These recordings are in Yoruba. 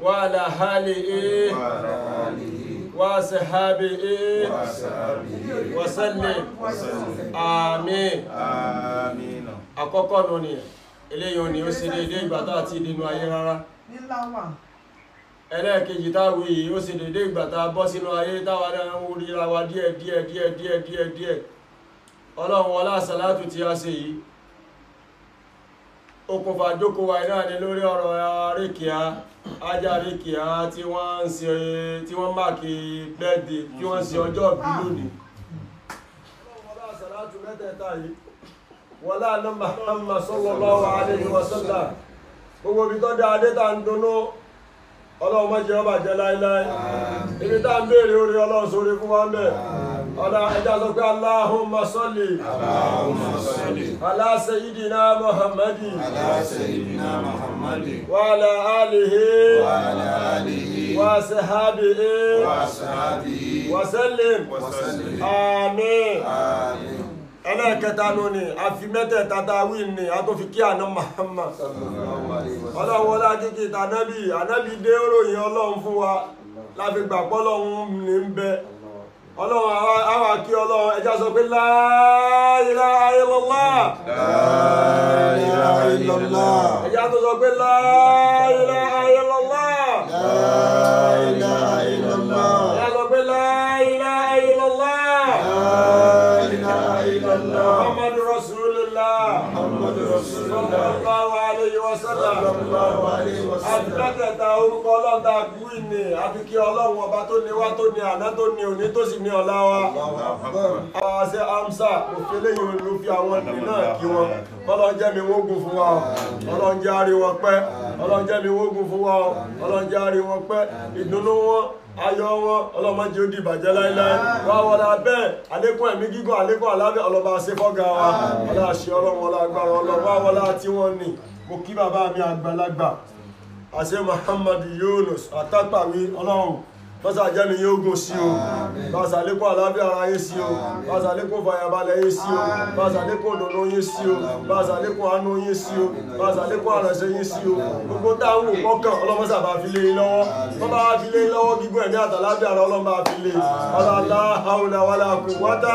وعلى آله وعلى آله وصحبه وأصحابه وسلم وسلم آمين آمين àkọ́kọ́ nù ni eléyìí ni ó sì dédé ìgbà tá àti ìdínú ayé rárá nílá wà ẹlẹ́ẹ̀kejì táwí yìí ó sì dédé ìgbà tá a bọ́ sínú ayé táwa náà ń ríra wa díẹ̀ díẹ̀ díẹ̀ díẹ̀ díẹ̀ díẹ̀ ọlọ́run ọlá sàlátù tí a ṣe yìí okùnfà jókòó wa náà ni lórí ọ̀rọ̀ arékìá ajá arékìá tí wọ́n ń ṣe tí wọ́n máàkì bẹ́ẹ̀dì tí wọ́n ń ṣe ọjọ́ ìbí lónìí ọlọ́run ọlá sàlátù mẹ́tẹ̀ẹ̀ta yìí wọlá àná Muhammad sallallahu alaihi wasallam gbogbo ibi tó dáa dé tá ń dunnú ọlọ́run má jẹ́ ó bàjẹ́ láíláí ibi tá ń béèrè orí ọlọ́run sórí fún wa ń bẹ̀ ọ̀dà ẹja sọ pé Allahumma salli اللهم صل ala sayyidina Muhammadin على سيدنا محمد wa ala alihi وعلى آله wa sahbihi وأصحابه wa sallim وسلم àmín آمين ẹlẹ́ẹ̀kẹta nù ni a fi mẹ́tẹ̀ẹ̀ta tá a wí ni a tó fi kí àná Muhammad ọlọ́run wọlé akíkí tànábì ànábì dé ròyìn ọlọ́run fún wa láfi gbà pọ́lọ́run ní ń bẹ ọlọ́run àwa- àwa kí ọlọ́run ẹja sọ pé la ilaha illallah لا إله إلا الله ẹja tó sọ pé la ilaha illallah لا إله إلا الله ẹja sọ pé la ilaha illallah لا إله إلا الله muhammadu rasulullah محمد رسول الله sallallahu alayhi wa sallam صلى الله عليه وسلم àtìlẹ́tẹ̀ẹ̀ta orúkọ ọlọ́run tá a kú ìní àfi kí ọlọ́run ọba tó ní wá tó ní àná tó ní òní tó sì ní ọ̀la wa. àwọn àṣẹ amsa òfin eléyìí ló fi àwọn ẹni náà kí wọn ọlọ́run jẹ́ mi wọ́n gùn fún wa o ọlọ́run jẹ́ àárí wọn pẹ́ ọlọ́run jẹ́ mi wọ́n gùn fún wa o ọlọ́run jẹ́ àárí wọn pẹ́ ìdùnnú wọn ayọ̀ wọn ọlọ́mọ jẹ́ ó di ìbàjẹ́ láíláí wá wọlé abẹ́ àlékún ẹ̀mí gígùn àlékún àlábẹ́ ọlọ́ba àṣẹ fọ́gà wa ọlọ́àṣẹ ọlọ́run ọlọ́gbàrá ọlọ́run wá wọlé àti wọn ni mo kí bàbá mi àgbàlagbà àṣẹ muhammad yunus àtàpàwí ọlọ́run bọ́sà jẹ́mi yóò gùn sí o bọ́sà lékún àlàáfíà ara yín sí o bọ́sà lékún fàyàbalẹ̀ yín sí o bọ́sà lékún òdòdó yín sí o bọ́sà lékún àánú yín sí o bọ́sà lékún àrẹ̀sẹ̀ yín sí o gbogbo táwọn wò kọ́kàn ọlọ́mọ́sà bá fi lé yín lọ́wọ́ wọ́n bá fi lé yín lọ́wọ́ gígùn ẹ̀mí àtàláfíà ara ọlọ́mọ bá fi lé ọlọ́lá haúlà wàlà kù wátá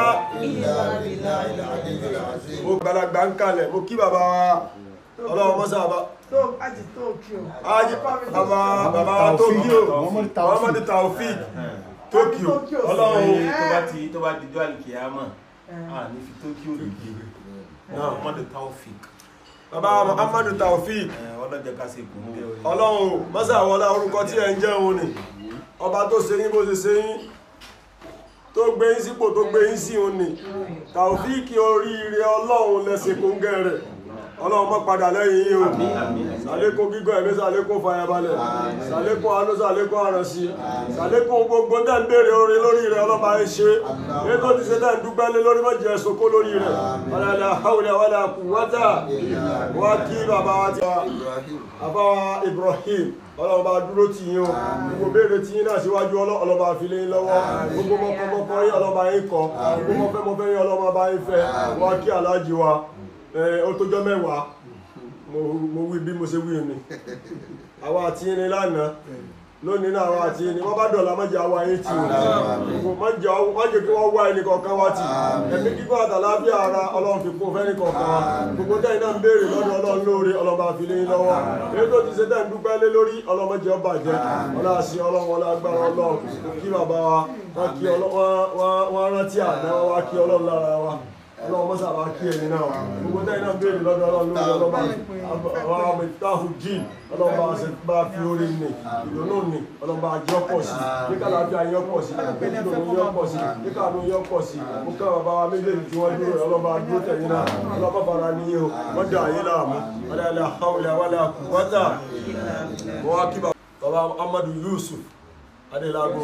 mo gbàlagbà ń kalẹ̀ mo kí bàbá wa ọlọ́wọ́ mọ́sà bá tó àti tó kí o. Aji baba baba Tokyo Muhammad Taofik Tokyo Tokyo. Ọlọ́run tó bá ti tó bá di jọ́ àlìkìyàmọ̀ à ní fi Tokyo dìde Náà. Muhammad Taofik baba Muhammad Taofik ọlọ́jọ́ ká ṣe kùn ún bẹ́ẹ̀ o. Ọlọ́run mọ́sà wọlá orúkọ tí ẹ ń jẹ́ òun ni ọba tó ṣe yín bó ṣe ṣe yín tó gbé yín sípò tó gbé yín sí òun ni Taofik oríire Ọlọ́run lẹ́sìn kóńgẹ́ rẹ̀ Ọlọ́run mọ́ padà lẹ́yìn yín o sàlékún gígọ́ ẹ̀mí sàlékún fàyàbalẹ̀ sàlékún àánú sàlékún àrànṣí sàlékún gbogbo tẹ́ ń béèrè orin lórí rẹ̀ ọlọ́ba ẹ ṣe èyí tó ti ṣe tẹ́ ń dúpẹ́ lé lórí mọ́jì ẹ̀ sokó lórí rẹ̀ ọ̀làlà haúlẹ̀ wàlà quwwata wá kí bàbá wa ti wá bàbá wa Ibrahim ọlọ́ba dúró tì yín o gbogbo béèrè tì yín náà síwájú ọlọ́- ọlọ́ba àfilé yín lọ́wọ́ gbogbo mọ́kọ́mọ́kọ́ yín ọlọ́ba yín kọ́ gbogbo mọ́fẹ́mọ́fẹ́ yín ọlọ́ba bá yín fẹ́ wá kí aláàjì wa ẹ̀, ó tójọ́ mẹ́wàá mo mo wí bí mo ṣe wí ni àwa àti irin lánàá lónìí náà àwa àti irin wọ́n bá dọ̀la mọ́jà wa yín tì wọ́n mọ́jà mọ́jà kí wọ́n wá ẹnì kọ̀ọ̀kan wá tì ẹ̀mí kíkọ́ àtàlábíà ara ọlọ́run fi kún fẹ́ni kọ̀ọ̀kan wa gbogbo tẹ́yìn náà ń béèrè lọ́dọ̀ ọlọ́run lóore ọlọ́ba àfilé yín lọ́wọ́ èyí tó ti ṣe tẹ́ ń dúpẹ́ lé lórí ọlọ́mọdé ọba jẹ́ ọlọ́àṣì ọlọ́run ọlọ́gbára ọlọ́run kí bàbá wa wọ́n kí ọlọ́run wọ́n rántí àná wá kí ọlọ́run lára wa ọlọ́run mọ́sá bá kí ẹni náà gbogbo tẹ́yìn náà béèrè lọ́dọ̀ ọlọ́run lórí ọlọ́ba àwọn àmìtáhù jíìn ọlọ́run bá ṣe bá fi orí nì ìdùnnú nì ọlọ́run bá jẹ́ ọ̀pọ̀ sí ní kàlàáfíà yọ pọ̀ sí ní ìdùnnú yọ pọ̀ sí ní kàánú yọ pọ̀ sí mo kọ́ bàbá wa méjèèjì tí wọ́n dúró rẹ̀ ọlọ́run bá dúró tẹ̀yìn náà ọlọ́run bá fara níyì o wọ́n dà ayé láàmú ọlọ́run hawla wala quwwata wọ́n wá kí bàbá Amadu Yusuf Adelago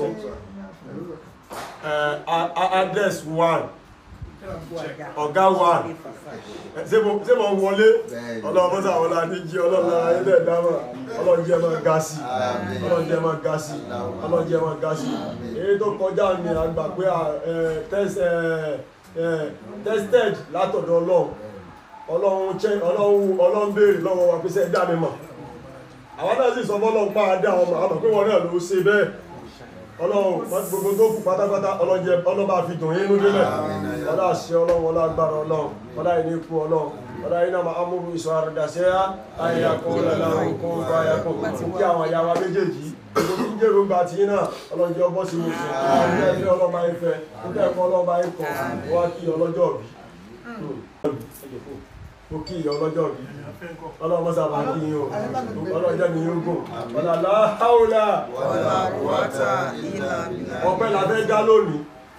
address one ọ̀gá wa ṣé mo ṣé mo wọlé ọlọ́run mọ́sá wọlé àníjí ọlọ́run ara ilé ìdámọ̀ ọlọ́run jẹ́ máa ga sí ọlọ́run jẹ́ máa ga sí ọlọ́run jẹ́ máa ga sí èyí tó kọjá ní àgbà pé tested látọ̀dọ̀ ọlọ́run ọlọ́run chẹ́ ọlọ́run ọlọ́run béèrè lọ́wọ́ wa pé ṣé ẹ dá mi mọ̀ àwọn náà sì sọ fọ́lọ́run pa adé àwọn ọmọ àmọ́ pé wọn náà ló ṣe bẹ́ẹ̀ ọlọ́run gbogbo tó kù pátápátá ọlọ́jẹ ọlọ́ba fi dùn yín lóde lẹ̀ ọlá àṣẹ ọlọ́run ọlá agbára ọlọ́run ọlá ìní ikú ọlọ́run ọlá iná máa amúrú ìṣọ́ àrùdàṣẹ́ ayakọ̀ ọlọ́run kó ń bá ayakọ̀ kí àwọn àyà wa méjèèjì gbogbo tí ń jèrò gba tí náà ọlọ́jẹ ọbọ̀ sí mi fún ọjọ́ ẹgbẹ́ ọlọ́ba ifẹ̀ nígbà ẹ̀kọ́ ọlọ́ba ikọ̀ wá kí ọlọ́jọ́ bí ó kí ìyá ọlọ́jọ́ bí ọlọ́mọ sábà kí yín o ọlọ́jọ́ mi yóò gùn ọlọ́lá haúlá ọpẹ́ la fẹ́ dá lónìí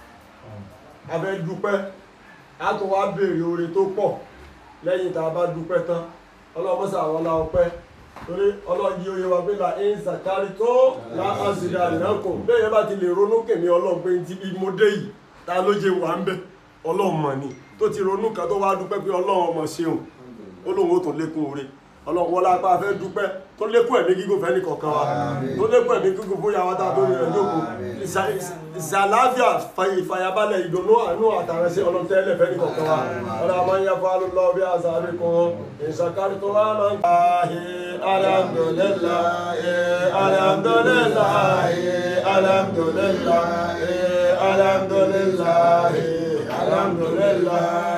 a fẹ́ dúpẹ́ a tún wá béèrè oore tó pọ̀ lẹ́yìn tá a bá dúpẹ́ tán ọlọ́mọ sábà la ọpẹ́ torí ọlọ́yí oyè wa pé la ń sàkárí tó la àṣìlẹ̀ ànákò bẹ́ẹ̀ yẹn bá ti lè ronú kèmí ọlọ́run pé ti bí mo dé yìí ta ló jẹ wà ń bẹ̀ ọlọ́run mọ̀ ni tó ti ronú kan tó wá dúpẹ́ pé ọlọ́run ọmọ ṣeun ó lóun ó tún lékún oore ọlọ́run wọlé apá fẹ́ dúpẹ́ tó lékún ẹ̀mí gígùn fẹ́ nìkọ̀ọ̀kan wa tó lékún ẹ̀mí gígùn fún yàrá tá a tó rẹ̀ lóko ìsàláfíà ìfàyàbalẹ̀ ìdùnnú àánú àtàrẹsẹ̀ ọlọ́tẹ́lẹ̀ fẹ́ nìkọ̀ọ̀kan wa ọlọ́run àmọ́ yẹ fún alùlọ́ bí àzàrí kan ìsàkárí tó wá máa ń gbà alhamdulillah alhamdulillah alhamdulillah alhamdulillah alhamdulillah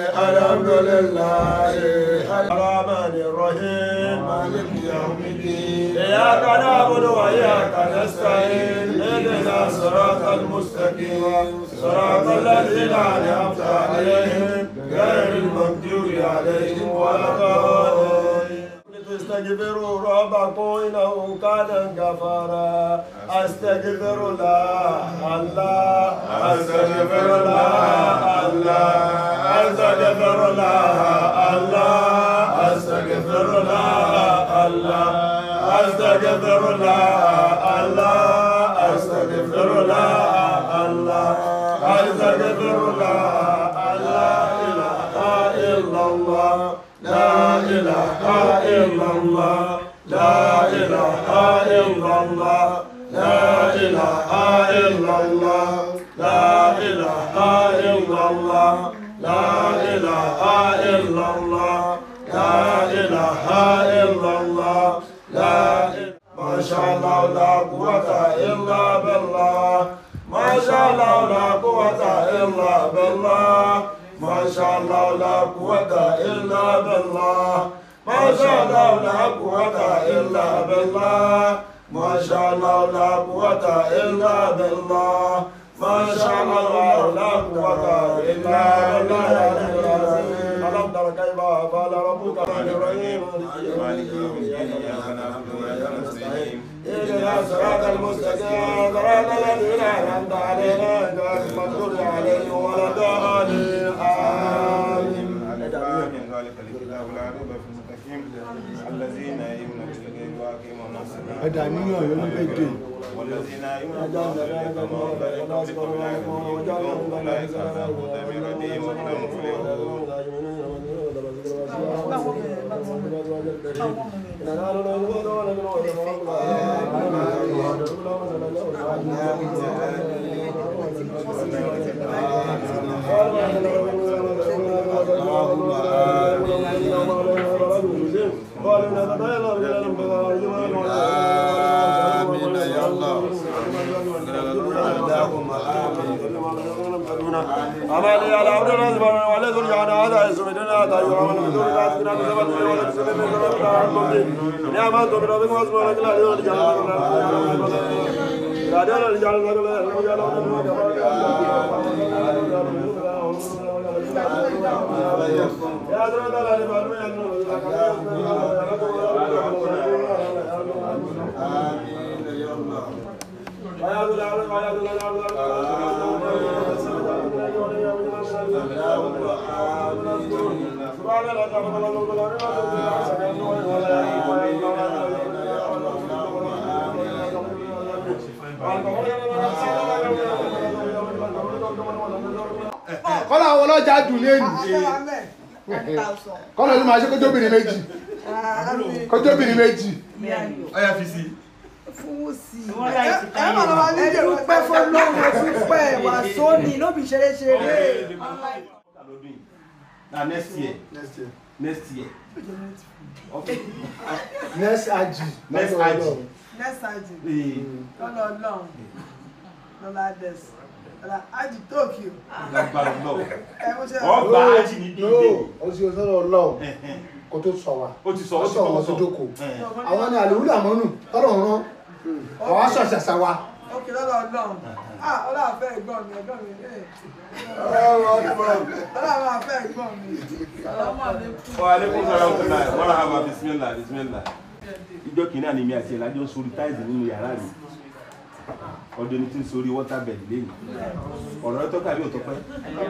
alhamdulillah الرحمن الرحيم مالك يوم الدين إياك نعبد وإياك نستعين اهدنا الصراط المستقيم صراط الذين أنعمت عليهم غير المغضوب عليهم ولا الضالين استغفروا ربكم إنه كان غفارا أستغفر الله الله أستغفر الله الله أستغفر الله الله أستغفر الله الله أستغفر الله الله أستغفر الله الله أستغفر الله لا إله إلا الله لا إله إلا الله لا إله إلا الله لا إله إلا الله لا إله إلا الله لا إله إلا الله لا إله إلا الله لا ما شاء الله لا قوة إلا بالله ما شاء الله لا قوة إلا بالله ما شاء الله لا قوة إلا بالله ما شاء الله لا قوة إلا بالله ما شاء الله لا قوة إلا بالله ما شاء الله لا قوة إلا بالله ألم تر كيف فعل ربك بالرحيم مالك يوم الدين إياك نعبد وإياك نستعين اهدنا الصراط المستقيم صراط الذين أنعمت عليهم غير المغضوب عليهم ولا الضالين آمين من ذلك الكتاب لا ريب في المتقين الذين يؤمنون بالغيب ويقيمون الصلاة ẹ̀dà níyàn yóò ní bẹ́ẹ̀ والذين يؤمنون بالغيب كما أولئك قبلكم لا يؤمنون أولئك على هدى من ربهم وهم مفلحون آمين يا الله أمالي على عبد الرزق ولا ذل جعل هذا يسمدنا هذا يرام الحضور لا تكنا بسبب ولا تسلم من ربك عن يا ما تم ربك واسمع لك لا يرد جعل لا يرد جعل يا ذرا لا لبالو يا kọ́lá àwọn ọlọ́jà dùn lẹ́nu kọ́lá ló máa ṣe kójóbìnrin méjì kójóbìnrin méjì ọyá fi sí fún sí ẹ má lọ wá nílé dúpẹ́ fọlọ́run dúpẹ́ wà sóní lóbi ṣeré ṣeré na next year next year okay next aji next lọ́dọ̀ aji Ọlọ́run. nẹ́sàájì ee lọ́lọ́ ọlọ́run lọ́lá dẹ́sì lọ́lá ájì tókìó lágbára lọ ẹ mo ṣe wọ́n gba ájì ní no dídé o sì sọ́dọ̀ Ọlọ́run kó tó sọ wa ó ti sọ ó ó ti sọ wọn kọ́kọ́ tó sọ jókòó Eh. àwọn ni àlèwúlò àmọ́nù tọ́lọ̀ ń rán àwọn aṣọ àṣàṣà wa. ókè lọ́lọ́ ọlọ́run ah ọlọ́run àfẹ́ ẹ̀gbọ́n mi ẹ̀gbọ́n mi ẹ̀ ọlọ́run àfẹ́ ẹ̀gbọ́n mi ọlọ́mọ mi kú. wa aleykum salaam wa rahmatulah wàrà hàmà bisimilá bisimilá ìjọ kìíní àná mi àti ẹ̀lájọ́ ń sórí táìsì nínú yàrá mi ọdún ní tí ń sórí wọ́tàbẹ̀lì lẹ́yìn ọ̀rọ̀ rẹ tọ́ka bí ò tọ́pẹ́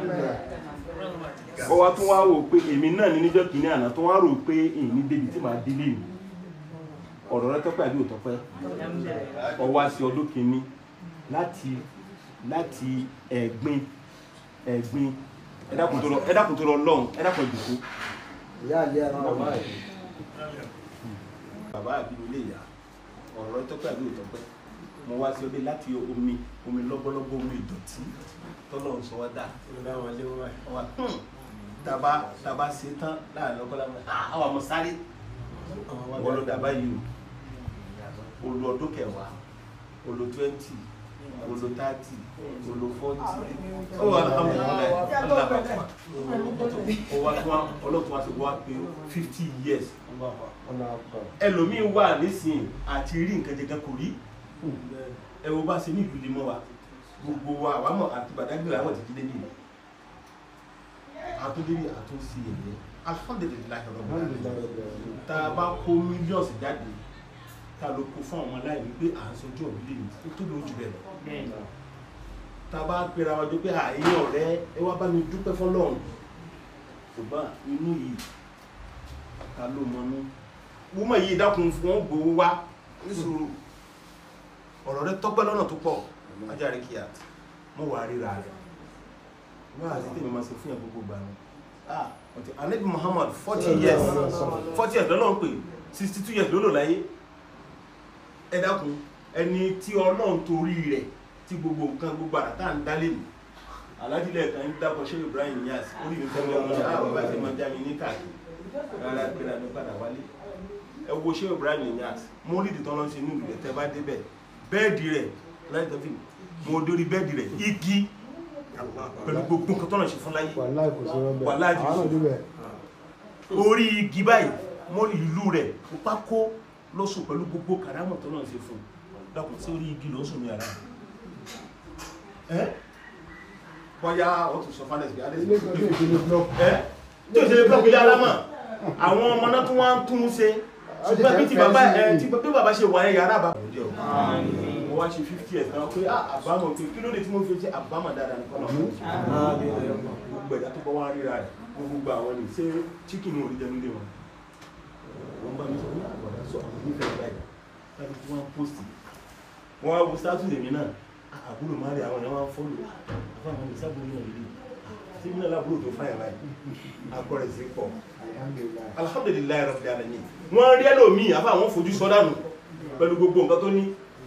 ó wá tún wá wò pé èmi náà ní níjọ́ kìíní àná tó wá rò pé èyí ní débi tí màá délé mi ọ̀rọ̀ rẹ tọ́pẹ́ àbí ò tọ́pẹ́ ó wá sí ọdún kìíní láti láti ẹ̀gbin ẹ̀gbin ẹ dákun tó lọ ẹ dákun tó lọ lọ́hùn ẹ dákun ìdìkú ìyá àlẹ́ ara wa. bàbá àbí ilé ìyá ọ̀rọ̀ tọ́pẹ́ àbí òtọ́pẹ́ mo wá sí ọdẹ láti omi omi lọ́gbọ́lọ́gbọ́ omi ìdọ̀tí tọ́lọ́run sọ wá dà wá taba taba ṣe tán láàrin ọkọ láwọn àwọn àmọ sáré wọ́n ló dàbá yìí o olo ọdún kẹwàá olo twenty olo thirty olo forty ó wà alhamdulilayi alhamdulilayi ó wá tún wá ọlọ́tún wá sí wá pé fifty years ẹlòmíín wà nísìnyí àti rí nǹkan jẹjẹ kò rí ẹ wo bá ṣe ní ìlú limọ wa gbogbo wa àwa mọ àti Badagry àwọn ti jíde nìyí àtúndébí àtúnṣe ẹyẹ alhamdulilayi ọlọ́run tá a bá kó mílíọ̀nù jáde tá a lọ kó fún àwọn aláìní pé à ń sojú ọ̀bí lè ní tó tóbi ojú bẹ́ẹ̀ lọ tá a bá pera wa jọ pé àyè ọ̀rẹ́ ẹ wá bá mi dúpẹ́ fọlọ́run ṣùgbọ́n inú yìí ta ló mọnú wúmọ̀ yìí dákun fún wọn gbowó wá níṣòro ọ̀rọ̀ rẹ tọ́pẹ́ lọ́nà tó pọ̀ ajáre kíá mo wà ríra rẹ̀ wọ́n àti tèmi máa ṣe fún yàn gbogbo gbà ní ah ọ̀tí anabi muhammad forty years forty years lọ́nà ń pè sixty two years ló lò láyé ẹ dákun ẹni tí ọlọ́run torí rẹ̀ tí gbogbo nǹkan gbogbo àrà tá à ń dálé nù alájílẹ̀ kan ń dábọ̀ ṣé ibrahim yas orí mi fẹ́ lọ́wọ́ ṣe àwọn bàbá ṣe máa já mi ní káàkiri rárá gbéra mi padà wálé ẹ wo ṣé ibrahim yas mo rí ìdìtọ́ lọ́n ṣe ní ìlú rẹ̀ tẹ́ bá débẹ̀ bẹ́ẹ̀dì rẹ̀ láì tọ́fì mo dórí bẹ́ẹ̀dì rẹ̀ igi pẹ̀lú gbogbo nǹkan tọ́nà ṣe fún láyé wàláì kò sí rọ́bẹ̀ Wàláì kò sí. àwọn náà débẹ̀ orí igi báyìí mo rí ìlú rẹ̀ pákó lọ́sùn pẹ̀lú gbogbo kàrámọ̀ tọ́nà ṣe fún dákun sí orí igi lọ́sùn mi ara ẹ́ bọ́yá ó tún sọ fánẹ́sì bí alẹ́ ilé kan tó ìdílé blọọkù ẹ́ tí ó ṣe blọọkì ilé alámọ̀ àwọn ọmọ náà tún wá ń tún un ṣe ṣùgbọ́n bí ti bàbá ẹ̀ tí bí bàbá ṣe wà ẹ̀ yàrá bàbá mo wá ṣe fifty years náà pé ah, àbámọ̀ pé kí ló dé tí mo fi ṣe àbámọ̀ dáadáa nìkan náà gbogbo ẹ̀dá tó bá wá ríra rẹ̀ gbogbo àwọn ní ṣé chicken ò rí jẹun lé wọn wọ́n bá mi sọ ní àgbàdá sọ àwọn onífẹ̀ẹ́ báyìí láti tí wọ́n post wọ́n wá wo status èmi náà ah, àbúrò má rí àwọn èèyàn wá ń fọ́lù àfáà wọn ní sábúrò náà rí tí mi náà lábúrò tó fáyà báyìí akọrẹ sí pọ̀ alhamdulilayi rabbil alamin wọ́n rí ẹlòmíì àfáà wọn fojú sọ́dánù pẹ̀lú gbogbo nǹkan tó ní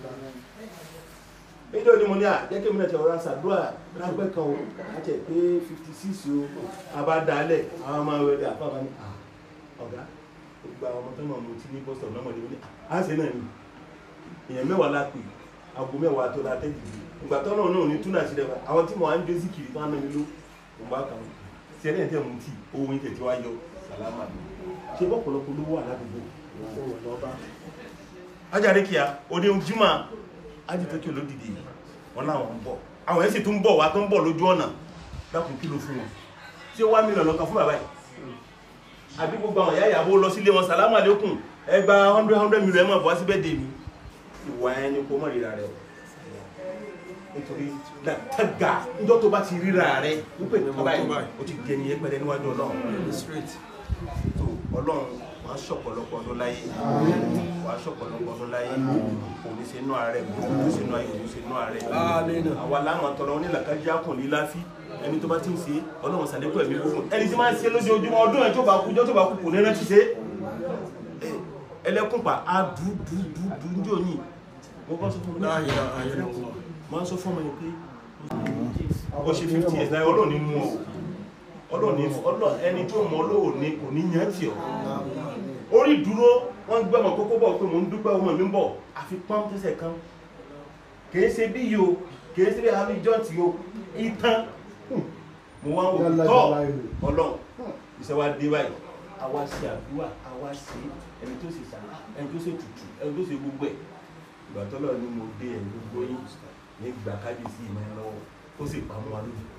níjọ́ ni mo ní à jẹ́ kí mi náà ti ọ̀rọ̀ àṣàdúrà rágbẹ́ kan o àti ẹ̀ pé fifty six o abádálẹ̀ àwọn ọmọ rẹ̀ àfáà wọn ní à ọ̀gá gbogbo àwọn ọmọ tó máa mú tí ní boston lọ́mọdé wọn ní à á ṣe náà ni èèyàn mẹ́wàá la pè aago mẹ́wàá tó la tẹ́jì ìgbà tó náà náà ní túnà sí rẹ̀ àwọn tí mo wá ń gbé síkìrì tó ń ná mi ló mo bá kàn án tí ẹni ẹ̀ tẹ̀ mú tí owó yín tẹ̀ tí wá yọ sàlámà ni ṣé bọ́pọ̀lọpọ̀ ló wà ládùúgbò ajáde kíá òde ojúmọ́ ajítókè olódìdí wọn làwọn ń bọ̀ àwọn yẹn sì tún ń bọ̀ wá tó ń bọ̀ lójú ọ̀nà dákun kí ló fún wọn ṣé wá mílíọ̀nù lọ́kàn fún bàbá yìí àbí gbogbo àwọn ìyá ìyàwó lọ sílé wọn sàlámù àlékún ẹgbà hundred hundred million mọ̀ bọ́ síbẹ̀ dèmi ìwà ẹni kó mọ̀ ríra rẹ o nítorí dàtàgà níjọ́ tó bá ti ríra rẹ wípé bàbá yìí o ti dẹni ẹgbẹ̀rẹ̀ níwájú ọlọ́run tó ọlọ́run wàá ṣọ̀pọ̀lọpọ̀ ọdún láyé wàá ṣọ̀pọ̀lọpọ̀ ọdún láyé kò ní ṣe inú ààrẹ kò ní ṣe inú ayé kò ní ṣe inú ààrẹ àwa láwọn tọrọ onílàkájá kùn ní láfí ẹni tó bá ti ń ṣe ọlọ́run sàlékún ẹ̀mí gbogbo ẹni tí máa ń ṣe lójoojúmọ́ ọdún ẹ̀ tó bá kú jọ́ tó bá kú kò ní rántí ṣe ẹlẹ́kùnpà á dú dú dú dú ní òní mo bá sọ fún mi máa ń sọ fún ọmọ yẹn pé ó ṣe fifty years náà ọlọ́run ní mú ọ ọlọ́ọ̀ni ọlọ́ ẹni tó mọ olóòní kò ní yàn tì ọ́ orí dúró wọ́n gbé ọmọ kókó bọ̀ pé mò ń dúpẹ́ ọmọ mi ń bọ̀ àfi pọ́n tẹ́sẹ̀ kan kìí ṣe bí yìí o kìí ṣe bí àmì jọ́ǹtì o ìtàn mo wá ń wò Yálà tọ́ jàlá ìlú. ọlọ́run iṣẹ́ wa dé báyìí àwa ṣe àdúrà àwa ṣe ẹni tó ṣe sàrà ẹni tó ṣe tutù ẹni tó ṣe gbogbo ẹ̀ ìgbà tọ́lọ̀ ni mo dé ẹni gbogbo yín ní gbà kábíyèsí ìmọ̀ ẹ̀ lọ́wọ́ ó sì pamọ́ wa lójú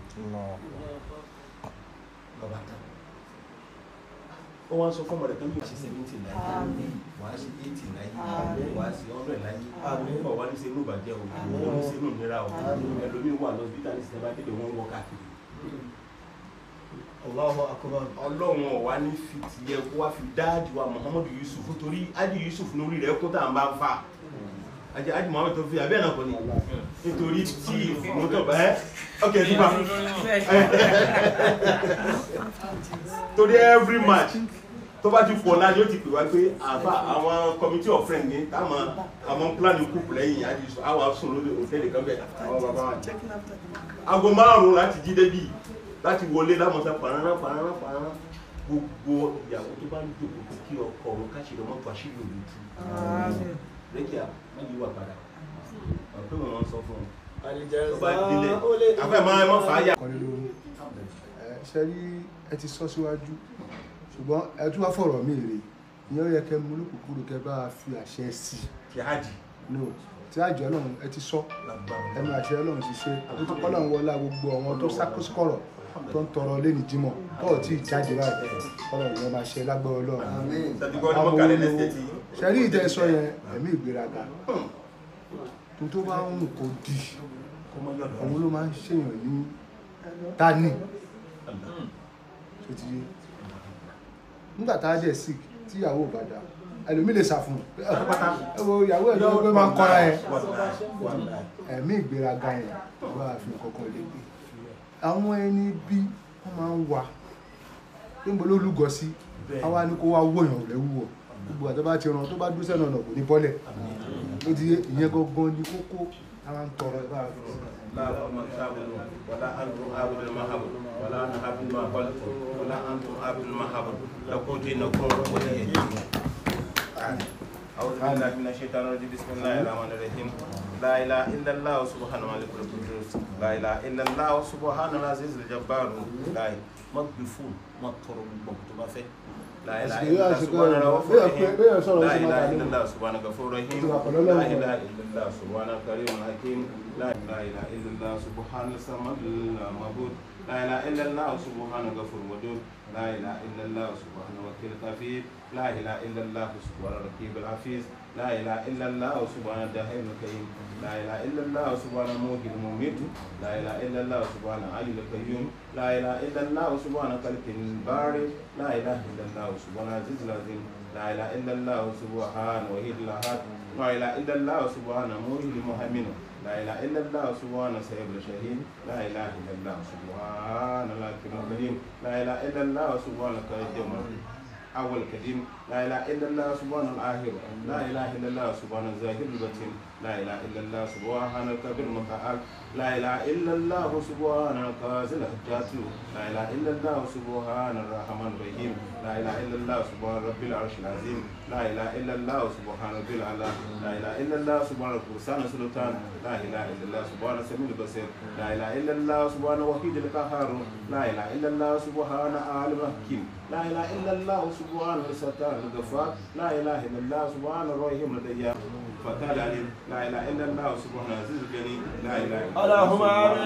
lọ́ba tán ó wá ń sọ fọ́mọ rẹ̀ pé yóò ṣe seventy láyé wàá ṣe eighty láyé wàá ṣe hundred láyé ọ̀ wá ní ṣe inú ìbàjẹ́ o ò ní ṣe inú ìnira o ẹlòmíín wà lọ hospital ní sinimá délé wọn wọ káàkiri Allahu akbar. ọlọ́run ọ̀wá ní fi tiẹ̀ kó wá fi dá àdìwà muhammadu yusuf torí adi yusuf lórí rẹ̀ kó tá à ń bá ń fà àti adi muhammadu tó fi abẹ́ náà kọ́ ni nítorí tí mọ́tò bá ẹ́ ok ẹ̀ nípa torí every match tó bá ti pọ̀ náà yóò ti pè wá pé àbá àwọn committee of friends ní táwọn àwọn plan kúkú lẹ́yìn adi yusuf àwọn sùn lórí òtẹ́ẹ̀lì kan bẹ̀ àwọn bàbá wa aago márùn-ún láti jí débi láti wọlé lámọ̀sá pàránà pàránà pàránà gbogbo ìyàwó tó bá ń dòkó kí ọkọ òun káṣí lọ́mọ́ tó àṣírí òun tú lẹ́kìá wọ́n yí wà padà wọ́n pé wọ́n sọ fún un tó bá délé afẹ́ máa ń mọ́ fàáyà. kọ́lé lórí ẹ ṣe rí ẹ ti sọ síwájú ṣùgbọ́n ẹ tún wá fọ̀rọ̀ mí rè ìyẹn ó yẹ kẹ́ mú lókùnkúrò kẹ́ bá fi àṣẹ sí kí á jì i no tí àjọ náà ẹ ti sọ ẹnu àṣẹ ọlọ́run ti ṣe àtúntò kọ́lọ́run wọlá gbogbo àwọn tó sákòsíkọ̀rọ̀ tó ń tọrọ lẹ́ni jímọ̀ tó ò tí ì jáde báyìí kọ́lọ́run yẹn máa ṣe lágbára ọlọ́run sàdúgbò ní mọ́kàlẹ́ lẹ́sẹ̀ tí ṣe rí ìtẹ́sọ yẹn ẹ̀mí ìgbéraga tó tó bá ń kó di kó mọ́ yọ̀dọ̀ òun ló máa ń ṣèyàn ní tani tó ti yé nígbà tá a dẹ̀ sick tí ìyàwó ò bá dá ẹlòmí lè sàfún ẹ wo ìyàwó ẹ̀ lọ́wọ́ pé máa ń kọ́ra yẹn ẹ̀mí ìgbéraga yẹn wà á fi kankan lè gbé àwọn ẹni bí wọ́n máa ń wà pé mo ló lúgọ sí àwa ni kó wá wòyàn rẹ̀ wúwọ̀ gbogbo àti bá ti ràn tó bá dúró sẹ́nu ọ̀nà kò ní bọ́lẹ̀ ó ti yé ìyẹn gangan ní kókó àwọn ń tọrọ ẹ bá a fi sọ. لا وما تعبدون ولا أنتم عابدون ما عبد ولا أنا عابد ما قلت ولا أنتم عابد ما عبد لكم دينكم ولي دين أعوذ بالله من الشيطان الرجيم بسم الله الرحمن الرحيم لا إله إلا الله سبحانه الملك القدوس لا إله إلا الله سبحانه العزيز الجبار لا ما تبفون ما تطروا بكتب فيه لا إله إلا الله سبحانه الغفور الرحيم لا إله إلا الله سبحانه الغفور الرحيم لا إله إلا الله سبحانه الكريم الحكيم لا إله إلا الله سبحانه الصمد المعبود لا إله إلا الله سبحانه الغفور الودود لا إله إلا الله سبحانه وكيل كفيل لا إله إلا الله سبحانه الرقيب الحفيظ لا إله إلا الله سبحانه الدهيم الكريم لا إله إلا الله سبحانه الموت المميت لا إله إلا الله سبحانه علي القيوم لا إله إلا الله سبحانه خلق الباري لا إله إلا الله سبحانه العزيز العظيم لا إله إلا الله سبحانه وحيد الأحد لا إله إلا الله سبحانه موهي المهيمن لا إله إلا الله سبحانه سيد الشهيد لا إله إلا الله سبحان الله الكريم لا إله إلا الله سبحانه كريم أول كريم لا إله إلا الله سبحان الآخر لا إله إلا الله سبحان الظاهر الباطن لا إله إلا الله سبحان الكبير المتعال لا إله إلا الله سبحان القاضي الحجات لا إله إلا الله سبحان الرحمن الرحيم لا إله إلا الله سبحان رب العرش العظيم لا إله إلا الله سبحان رب العلا لا إله إلا الله سبحان القرآن السلطان لا إله إلا الله سبحان السميع البصير لا إله إلا الله سبحان وحيد القهار لا إله إلا الله سبحان عالم الحكيم لا إله إلا الله سبحان الستار الغفار لا إله إلا الله سبحان الرحيم الديان فتال عليم لا إله إلا الله سبحان العزيز الجليل لا إله إلا الله اللهم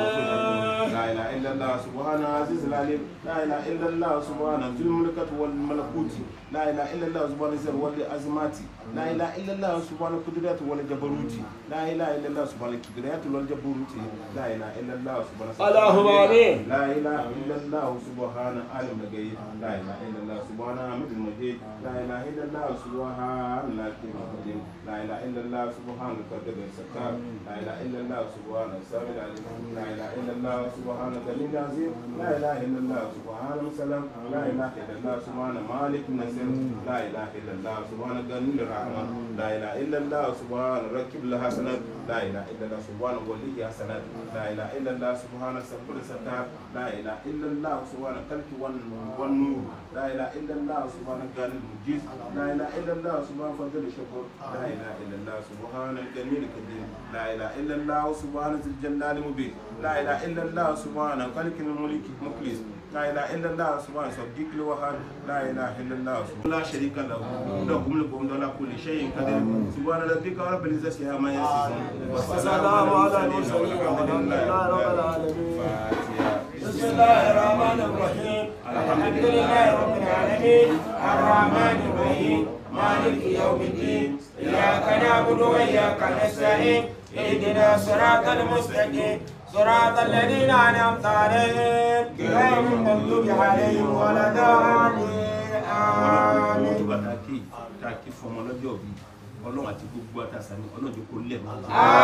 سبحان لا إله إلا الله سبحان العزيز العليم لا إله إلا الله سبحان ذو الملكة والملكوت لا إله إلا الله سبحان الزر والعظمات لا إله إلا الله سبحان القدرات والجبروت لا إله إلا الله سبحان القدرات والجبروت لا إله إلا الله سبحان اللهم آمين. لا إله إلا الله سبحان عالم الغيب لا إله إلا الله سبحان حميد المجيد لا إله إلا الله سبحان الله الكريم القديم لا إله إلا الله سبحانه قدر الستار لا اله الا الله سبحانه السامع العليم لا اله الا الله سبحانه الغني العظيم لا اله الا الله سبحانه السلام لا اله الا الله سبحانه مالك النصير لا اله الا الله سبحانه غني الرحمن لا اله الا الله سبحانه ركب الحسنات لا اله الا الله سبحانه ولي حسنات لا اله الا الله سبحانه سبحانه ستار لا اله الا الله سبحانه خلق والنور لا اله الا الله سبحانه غني المجيد لا اله الا الله سبحانه فضل الشكر لا اله الا الله سبحانه الجميل الكبير لا اله الا الله سبحانه ذي الجلال المبين لا اله الا الله سبحانه خالق الملك مخلص لا اله الا الله سبحانه صديق الوهاب لا اله الا الله سبحانه لا شريك له له ملك وله كل شيء قدير سبحان ربك رب العزه عما يصفون والسلام على المرسلين والحمد لله رب العالمين فاتحه بسم الله الرحمن الرحيم الحمد لله رب العالمين الرحمن الرحيم مالك يوم الدين إياك نعبد وإياك نستعين اهدنا الصراط المستقيم صراط الذين أنعمت عليهم غير المغضوب عليهم ولا الضالين آمين tó bá ta kí ta kí fún ọmọ lọ́jọ́ bí ọlọ́run àti gbogbo àtàsà ni ọlọ́run kò lẹ̀ mọ́.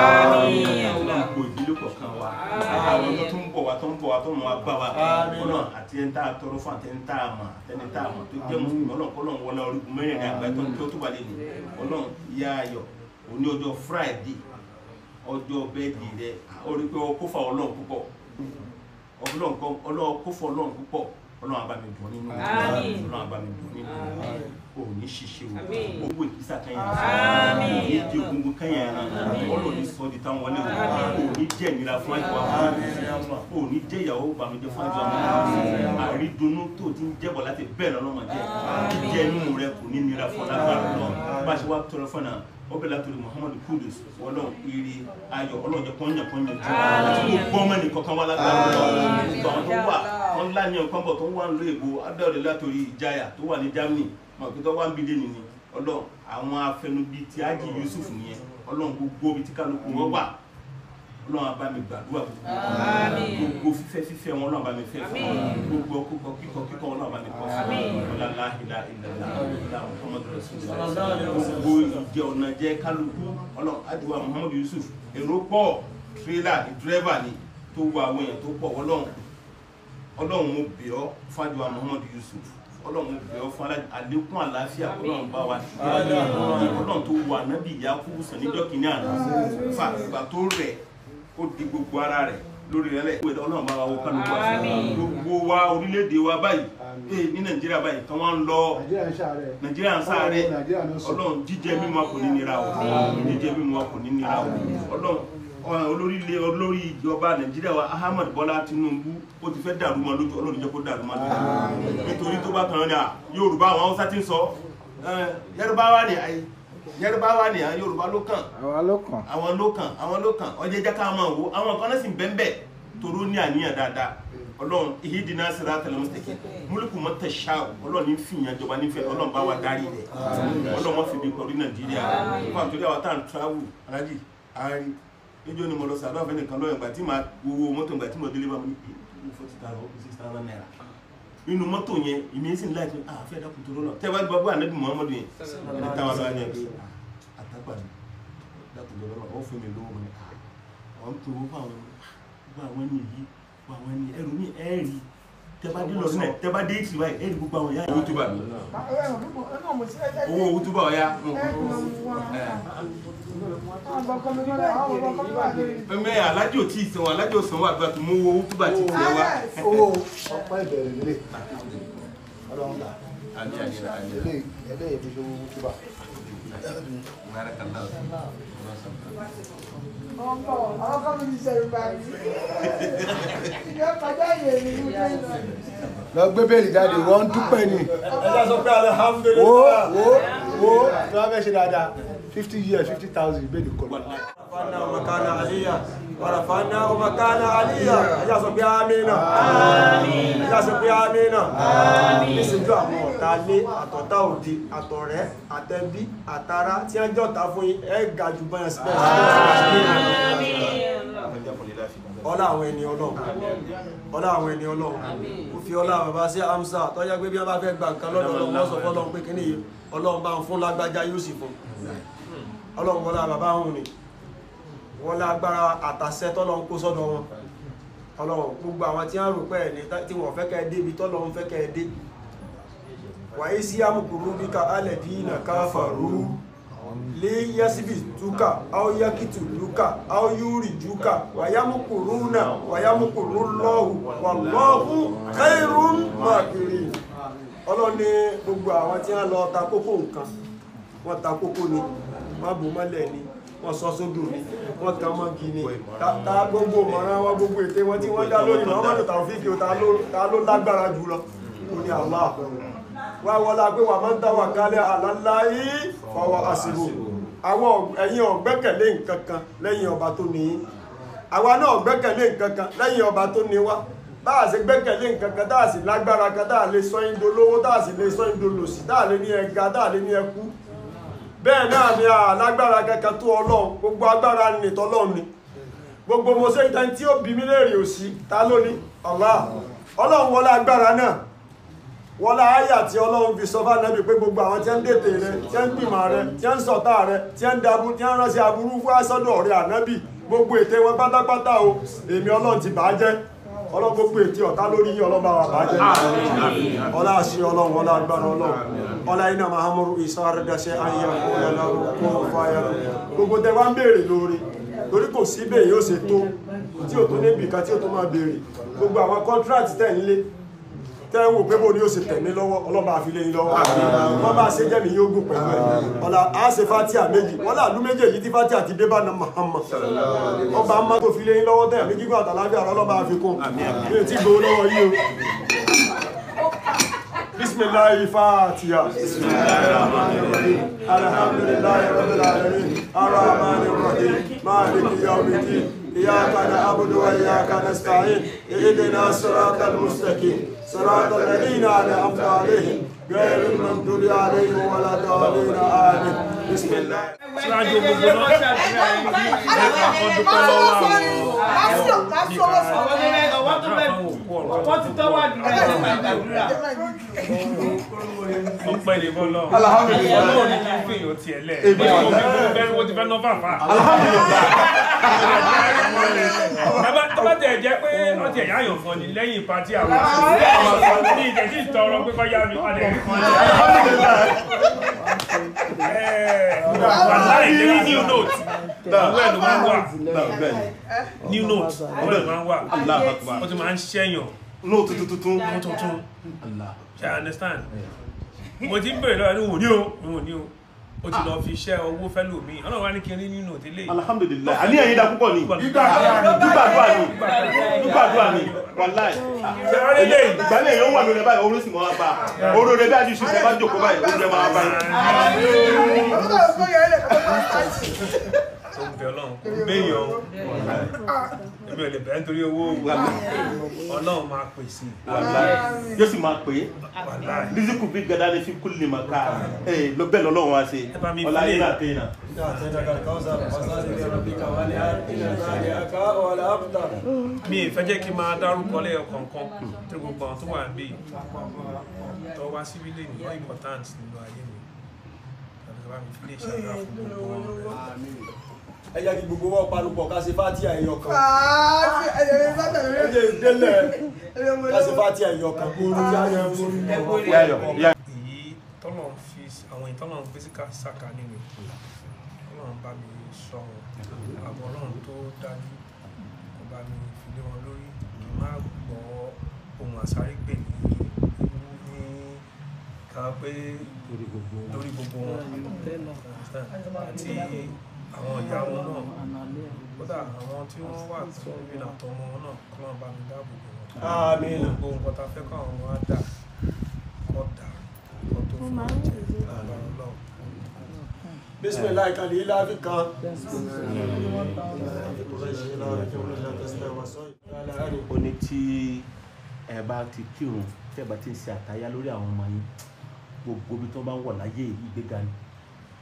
ọlọ́run kò ìdílé kọ̀ọ̀kan wa àwọn tó ń bọ̀ wá tó ń bọ̀ wá tó ń wá bá wa ọlọ́run àti ẹni tá a tọrọ fún àti ẹni tá a mọ̀ àti ẹni tá a mọ̀ tó jẹ́ mùsùlùmí ọlọ́run kọ́ lọ́run wọlé orígun mẹ́rin ní àgbáyé tó ń tó tó wà lẹ́nu ọlọ́run ìyá ayọ̀ òní ọjọ́ friday ọjọ́ bẹ́ẹ̀dì rẹ orí pé ọkọ́ fà ọlọ́run púpọ̀ ọlọ́run kọ́ ọlọ́run kó fọ ọlọ́run púpọ̀ ọlọ́run abami dùn nínú Àmín. ọlọ́run abami dùn nínú o ní ṣiṣẹ́ o Àmín. owó ìkísà kẹyìn Àmín. ní ìdí ogungun kẹyìn ẹran ọlọ́run ní sọ di táwọn wọlé o o ní jẹ́ ìnira fún àìkú àwọn o ní jẹ́ ìyàwó bàmíjẹ́ fún àìkú àwọn àrídùnnú tó ti ń jẹ́bọ̀ láti bẹ́ẹ̀ lọ́lọ́mọdé jíjẹ́ inú rẹ kò ní nira fún lágbára lọ bá a ṣe wá tọrọ fún náà ó bẹ̀rẹ̀ látòrí muhammadu kudus ọlọ́run ire ayọ̀ ọlọ́run jẹ́ kọ́nyà kọ́nyà jù àti gbogbo ọmọ ẹnì kọ̀ọ̀kan wá lágbára lọ gbogbo àwọn tó wà wọn ńlá ní ọkàn bọ̀ tó wà ń lo èbó adáwọ̀dẹ látòrí ìjayà tó wà ní germany mọ̀ pé tó wà ń bílẹ̀ nìyí ọlọ́run àwọn afẹnubí ti ájì yusuf nìyẹn ọlọ́run gbogbo ibi tí kálukú wọn wà ọlọ́run abá mi gbàdúrà Àmín. gbogbo fífẹ́ fífẹ́ wọn ọlọ́run abá mi fẹ́ fún wọn gbogbo kíkọ kíkọ kíkọ ọlọ́run abá mi kọ fún Àmín. wọn ọlọ́lá ìlà ìlàlá ìlà muhammadu rasulillah gbogbo ìjẹ ọ̀nà jẹ kálukú ọlọ́run adìwà muhammadu yusuf èrò pọ̀ tírélà ní dírẹ́bà ni tó wọ àwọn èèyàn tó pọ̀ ọlọ́run ọlọ́run mo bẹ̀ ọ́ fájúwa muhammadu yusuf ọlọ́run mo bẹ̀ ọ́ fún alá- àlékún àlàáfíà ọlọ́run bá wa tì ọlọ́run tó wà nábì yakubu sàn níjọ́ kìíní àná fà ìgbà tó rẹ̀ ó di gbogbo ara rẹ̀ lórí rẹ̀ lẹ̀ ìwé ọlọ́run bá wa wo kálukú àti Àmín. gbogbo wa orílẹ̀-èdè wa báyìí ee ní nàìjíríà báyìí kan wá ń lọ nàìjíríà ń ṣàárẹ̀ nàìjíríà ń sáré nàìjíríà ló sọ ọlọ́run jíjẹ mímu wa kò ní nira o jíjẹ mímu wa kò ní nira o ọlọ́run ọ- olórí ilé olórí ìjọba nàìjíríà wa ahmed bọ́lá tinubu ó ti fẹ́ dàrú mọ́ lójú ọlọ́run jẹ́ kó dàrú mọ́ lójú nítorí tó bá kàn án ní à yorùbá àwọn haúsá ti ń sọ ẹ, Yarbawa ni àyè Yarbawa ni à yorùbá ló kàn àwa ló kàn. àwọn ló kàn àwọn ló kàn ọjọ́ jẹ́ ká máa wo àwọn kan náà sì ń bẹ́ẹ̀ toró ní àníyàn dáadáa ọlọ́run ihidina siratal mustaqim múlùkù mọ́tẹ̀ ṣá ọlọ́run ní fìyàn jọba nífẹ̀ẹ́ ọlọ́run bá wa darí rẹ̀ ọlọ́run wọ́n fi bí pọ̀rí nàìjíríà fún àtúndì àwọn tá à ń travel alájì àárín níjọ́ ni mo lọ sàdọ́ àfẹ́ nìkan lọ́yìn ìgbà tí màá wo mọ́tò ìgbà tí mo délé bá mi ní forty thousand ó six thousand naira nínú mọ́tò yẹn ìmísí ńlá ìpín àfẹ́ dákun tó lọ́nà tẹ́wọ́ gbọ́ bá ànábì muhammadu yẹn ẹni táwọn lọ́wọ́ yẹn pé àtàgbà mi dákun tó lọ́nà wọ́n fún mi lówó mi àwọn tó wọ́n fún àwọn gbogbo àwọn ẹni yìí gbogbo àwọn ẹni ẹrù mi ẹ̀ẹ́rì tẹ́bádé lọ sílẹ̀ tẹ́bádé ìtì báyìí ẹ̀ẹ́rì gbogbo àwọn ìyá yìí túbà mi owó owó túbà ọ̀yá mẹ́mẹ́ alájò tí ìsanwó alájò sanwó àgbà tó mú owó túbà tí tiẹ̀ wá. owó ọpẹ́ ìbẹ̀rẹ̀ lélẹ̀ ọlọ́run gbà àmì àmì àmì lélẹ̀ ẹlẹ́yẹ̀ fi ṣe owó túbà barakallahu lọ gbé bẹ́ẹ̀lì jáde wọ́n ń dúpẹ́ ni ẹjá sọ pé wo alhamdulillah wo wo tí wọ́n fẹ́ ṣe dáadáa fifty years fifty thousand bẹ́ẹ̀lì kọ́ رفعنا مكان عليا ورفعناه مكان عليا ẹjá sọ pé amínà ẹjá sọ pé amínà níṣẹ́jú àwọn ọ̀tá lé àtọ̀tá òde àtọ̀rẹ́ àtẹbí àtara tí wọ́n jọ̀ta fún yín ẹ ga jù bọ́yàn síbẹ̀ ọlá àwọn ẹni ọlọ́run ọlá àwọn ẹni ọlọ́run ó fi ọlá bàbá sí amsa tọ́jà pé bí wọ́n bá fẹ́ gba nǹkan lọ́dọ̀ ọlọ́run wọ́n sọ fọ́lọ́run pé kíní yìí ọlọ́run bá ń fún lágbájá yóò sì fún ọlọ́run wọlá bàbá òun ni wọ́n lágbára àtàṣẹ tọ́lọ́run kó sọ́dọ̀ wọn ọlọ́run gbogbo àwọn tí wọ́n rò pé ẹni tí wọ́n fẹ́ kẹ́ ẹ débi tọ́lọ́run fẹ́ kẹ́ ẹ dé wàyí sí àmùkúrú bí ká alẹ̀ bí iná káfàrú lé yẹ́síbì túkà áó yákìtù lúkà áó yúrì júkà wàyámùkúrú náà wàyámùkúrú lọ́hù wà lọ́hù khairun makirin ọlọ́run ní gbogbo àwọn tí wọ́n lọ ta kókó nǹkan wọ́n ta kókó ni wọ́n bò mọ́lẹ̀ ni wọ́n sọ sódò ni wọ́n kan mọ́gi ni ta- ta gbogbo mọ̀ràn wọn gbogbo ète wọn tí wọ́n dá lórí Muhammadu Taofik o ta ló- ta ló lágbára jùlọ ó ní Allah wá wọlá pé wà máa ń dáwà kálẹ̀ àláláyé fọwọ́ àsìbò àwọn ẹ̀yin ọ̀gbẹ́kẹ̀lé nǹkan kan lẹ́yìn ọba tó ní yín àwa náà gbẹ́kẹ̀lé nǹkan kan lẹ́yìn ọba tó ní wá bá a ṣe gbẹ́kẹ̀lé nǹkan kan tá a sì lágbára kan tá a lè sọ yín dolówó tá a sì lè sọ yín dolòṣì tá a lè ní ẹga tá a lè ní ẹkú bẹ́ẹ̀ náà ni a lágbára kankan tó ọlọ́run gbogbo agbára ni tọ́lọ́run ni gbogbo mo ṣe ìtàn tí ó bí mi léèrè òsì ta ló ní Allah ọlọ́run wọlé agbára náà wọlé àyà tí ọlọ́run fi sọ fún ànábì pé gbogbo àwọn tí ń dètè rẹ tí ń gbìmọ̀ rẹ tí ń sọ̀tà rẹ tí ń dabu tí ń ránṣẹ́ aburú fún aṣọ́dọ̀ rẹ ànábì gbogbo ète wọn pátápátá o èmi ọlọ́run ti bàá jẹ́ ọlọ́run gbogbo ète ọ̀tá lórí yín ọlọ́run bá wà bàá jẹ́ ọlá àṣẹ ọlọ́run ọlá agbára ọlọ́run ọlá iná mahamuru ìsáradàṣẹ ayé ọlọ́run kó fàyà gbogbo tẹ wá ń béèrè lórí torí kò sí bẹ́ẹ̀ yóò ṣe tó tí ò tó níbi kan tí ò tó máa béèrè gbogbo àwọn contract tẹ̀ ń lé tẹ́ ń wò pé bó ni ó ṣe tẹ̀mí lọ́wọ́ ọlọ́ba àfilé yín lọ́wọ́ wọ́n bá ṣe jẹ́mi yóò gùn pẹ̀lú ẹ̀ ọ̀la á ṣe fatia méjì wọ́n là lú méjèèjì tí fatia ti dé bá na Muhammad ọba má tó filé yín lọ́wọ́ tẹ̀mí gígùn àtàlábíà ọlọ́ba àfikún mi ò tí gbowó lọ́wọ́ yìí o bisimilayi fatiha alhamdulilayi rabbil alamin arahmani rahim maliki yawmiddin إياك نعبد وإياك نستعين اهدنا الصراط المستقيم صراط الذين أنعمت عليهم غير المغضوب عليهم ولا الضالين آمين بسم الله síwájú gbogbo náà ẹ̀ka kan dúpẹ́ lọ́wọ́ àwọn Wọ́n ti tọ́wọ́ àdúrà ẹ̀ máa gbàdúrà. ọpẹ́ lè bọ́ lọ. ọlọ́run ní kí n fi èèyàn tiẹ̀ lẹ̀. èmi ò ní kó bẹ́ẹ̀ wọ́n ti fẹ́ ná fàfà. tọ́ba tẹ̀ jẹ́ pé wọ́n ti ẹ̀yà àyàn kan ní lẹ́yìn pati àwọn ní ìjẹ́sí ìtọrọ pé kọ́ yá mi padà ẹ̀ kan. wà láì lérí new note ìwé ẹ̀ ló máa ń wà new note ìwé ẹ̀ ló máa ń wà ó ti máa ń ṣẹ́yàn nóò tuntun tuntun tuntun ṣe i understand mo ti ń bèrè lọ́wọ́ ní òní o ní òní o ó ti lọ fi iṣẹ́ owó fẹ́ lò mí ọlọ́run wá ní kí n rí nínú òdílé alhamdulilayi àní ẹ̀yin dá púpọ̀ ni gbígbàdúrà ni gbígbàdúrà ni wàláì ìgbàlẹ̀ yóò wà lórí báyìí oró sì mọ́ wá bá oró rẹ̀ bí a ti ṣe bá jòkó báyìí oró rẹ̀ máa bá tó ń bẹ ọlọ́run kò béèyàn o èmi ò lè bẹ̀rẹ̀ nítorí owó ọlọ́run máa pèsè wàláì yóò sì máa pè é wàláì rízíkù bí gada ní fi kúlì mà ká ẹ lọ bẹ́ẹ̀ lọ́lọ́run wá sí Ẹ bá mi ọlá fi lè- yìí láti iná. mi ì fẹ́ jẹ́ kí n máa dárúkọ lẹ́yọ kọ̀ọ̀kan tí gbogbo àwọn tó wà níbí tó wá síbí lè ní wọ́n important nínú ayé mi tàbí bá mi fi lè ṣàdúrà fún gbogbo wọn. ẹ jẹ́ kí gbogbo wọn parupọ̀ ká ṣe fátíà ẹ̀yọ kan Káàsì ẹ̀yẹ̀rẹ̀ ẹ sátẹ̀rẹ̀ jẹ́ ìdélẹ̀ ká ṣe fátíà ẹ̀yọ kan kúrú tí a yẹ fún èyí tọ́lọ̀ ń fi àwọn ìtọ́lọ̀ ń fi sí ká sàkà nínú tọ́lọ̀ ń bá mi sọ wọn àbọ̀ ọlọ́run tó dájú kó bá mi fi lé wọn lórí kí n má gbọ́ ohun àsáré pè ní ní ká pé lórí gbogbo wọn àti àwọn ìyàwó náà kódà àwọn tí wọ́n wà tó ń rìn àtọmọ wọn náà kọ́ náà bá mi dáàbò bò wọn àmín gbogbo nǹkan tá a fẹ́ kọ́ àwọn ọmọ á dà kọ́ dà kọ́ tó fún wọn jẹ agbára ọlọ́run. bisimilayi kan lè láfi kan ó ní tí ẹ bá ti kírun tí ẹ bá ti ń ṣe àtayá lórí àwọn ọmọ yín gbogbo ibi tó bá ń wọ̀ láyé ìgbéga ni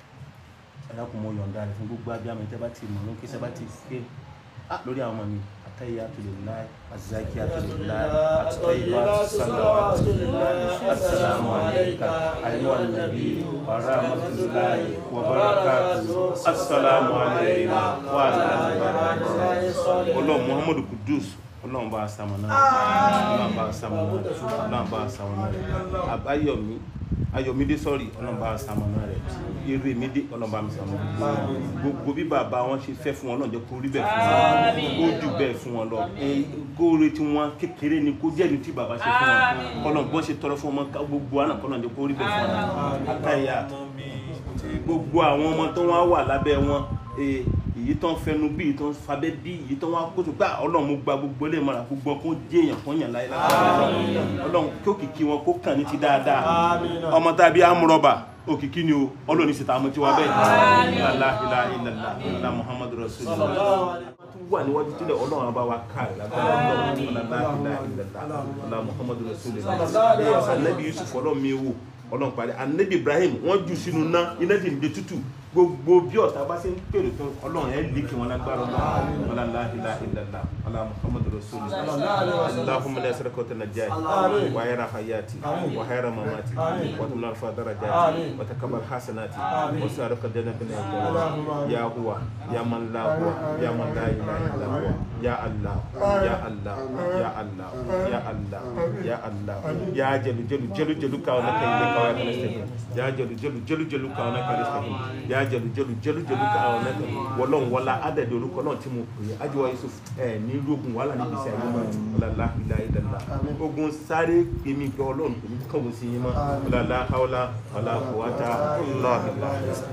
ẹ dákun mo yọ̀ǹda rẹ̀ fún gbogbo abiyamọ tẹ́ bá ti mọ̀ ní kí ṣe bá ti ké "Ah, lórí àwọn ọmọ mi التحيات لله الزاكيات لله الطيبات الصلوات لله السلام عليك أيها النبي ورحمة الله وبركاته السلام علينا وعلى Ọlọ́run Muhammadu Kudus Ọlọ́run bá a sàmọ̀nà Ọlọ́run bá a sàmọ̀nà Ọlọ́run bá a sàmọ̀nà rẹ̀ Àbáyọ̀mí Ayọ̀mídé sọ́ọ̀rì Ọlọ́run bá a sàmọ̀nà rẹ̀ Erèmídé Ọlọ́run bá mi sàmọ̀nà rẹ̀ gbogbo bí bàbá wọn ṣe fẹ́ fún wọn Ọlọ́run jẹ́ kó rí bẹ́ẹ̀ fún wọn kó jù bẹ́ẹ̀ fún wọn lọ góore tí wọn kékeré ni kó jẹ́ ní tí bàbá ṣe fún wọn Ọlọ́run bọ́n ṣe tọrọ fún ọmọ gbogbo àná kọ́lọ́run jẹ́ kó rí bẹ́ẹ̀ fún wọn àtàyà gbogbo àwọn ọmọ tó wá wà lábẹ́ wọn eh, èyí tó ń fẹnu bí èyí tó ń fabẹ́ bí èyí tó wá kóso pé ọlọ́run mo gba gbogbo ilé ìmọ̀ràn gbogbo kó jẹ́ èèyàn kó yàn láyé lágbára ọlọ́run kí òkìkí wọn kó kàn ní ti dáadáa ọmọ tàbí amúrọ̀bà òkìkí ni o ọlọ́run sì ta àmọ́ tí wọ́n bẹ́ẹ̀ la ilaha illallah ala muhammadu rasulullah wà níwájú tílẹ̀ ọlọ́run bá wa káàrí lágbára ọlọ́run la ilaha illallah ala muhammadu rasulullah anabi yusuf ọlọ́run mi wò ọlọ́run parí anabi ibrahim wọ́n jù sínú ná iná ti ń de tútù gbogbo bí ọ̀tá bá ṣe ń pèrè tó ọlọ́run ẹ̀ lè kí wọn lágbára ọlọ́run ọlá la ilaha illallah ala muhammadu rasulullah allahumma la saraka wa najai wa hayra hayati wa hayra mamati wa tumna alfa darajati wa takabbal hasanati wa saraka jannatin ya huwa ya man la huwa ya man la ilaha illa huwa ya allah ya allah ya allah ya allah ya allah ya jalu jalu jalu jalu ka wa kai ne ka wa kana stahim ya jalu jalu jalu jalu ka wa kana stahim ya jalu jalu jalu jalu ka wa kana wọlọ́n wọlá adàdé orúkọ náà tí mo pè é ajiwa yusuf ẹ ní lógun wàhálà níbi iṣẹ́ ayé mọ́ ọlọ́lá ilá ilẹ̀lá ogun sáré èmi gbọ́ ọlọ́run kò ní kọ̀wé sí yín mọ́ ọlọ́lá haúlá ọlá kòwátá ọlọ́ọ̀bìlá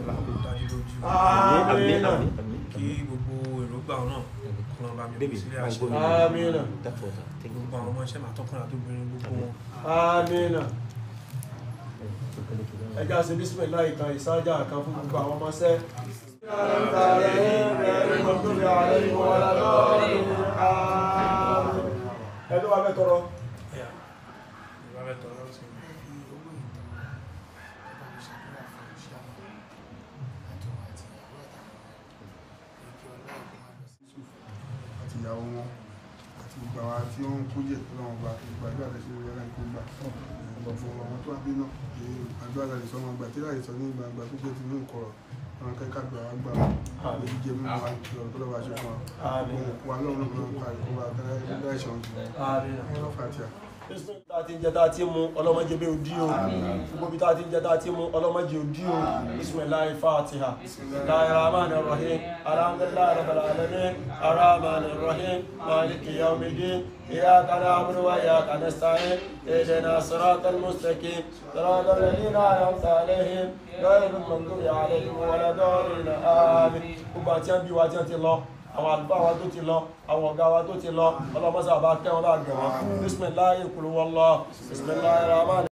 àmì àmì àmì àmì kí gbogbo èròǹgbà náà kọ́nà bá mi Baby, kó sílé my àṣẹ God. Amina. That's what I think. gbogbo àwọn ọmọ iṣẹ́ máa tọkùnrin àtòbìnrin gbogbo wọn Amina. ẹjá ṣe bísímìlá ìkan ìsájà kan fún gbogbo àwọn ọmọ sẹ́ ẹjọ́ wa fẹ́ tọrọ ẹ̀yà ìwà rẹ̀ tọrọ sí i. àti ìyàwó wọn àti gbogbo àwọn tí ó ń kó jẹ tó lọ́wọ́ gba ìgbàdúrà tẹ̀sí ìwé ẹ̀rọ ìkó gbà gbogbo àwọn tó wá bí náà èyí àdúrà tẹ̀lé sọ́mọ gbà tí láì sọ ní gbangba tó jẹ́ ti ní ìkọ̀rọ̀ àwọn akẹ́kọ̀ọ́ àgbà wa gbà wọn àbí jíjẹ mímu wa lọ́rọ̀ tó lọ́wọ́ aṣọ fún wa Àmín. gbogbo wa lọ́run ló ń parí kó wa tẹ́lẹ̀ dá ìṣàn jù lọ fàtíà. tá a ti ń jẹ tá a ti mú ọlọ́mọdé bí odi o gbogbo bí tá a ti ń jẹ tá a ti mú ọlọ́mọdé odi o bisimilahi fatiha bisimilahi rahman rahim alhamdulilayi rabbil alamin arahman rahim maliki yawmidin إياك نعبد وإياك نستعين اهدنا الصراط المستقيم صراط الذين أنعمت عليهم غير المغضوب عليهم ولا الضالين آمين gbogbo àti ẹbí wa tí wọ́n ti lọ àwọn àlùfáà wa tó ti lọ àwọn ọ̀gá wa tó ti lọ ọlọ́mọsá bá kẹ́ wọn bá gẹ̀ wọ́n bisimilayi kulu wọlọ bisimilayi rahman.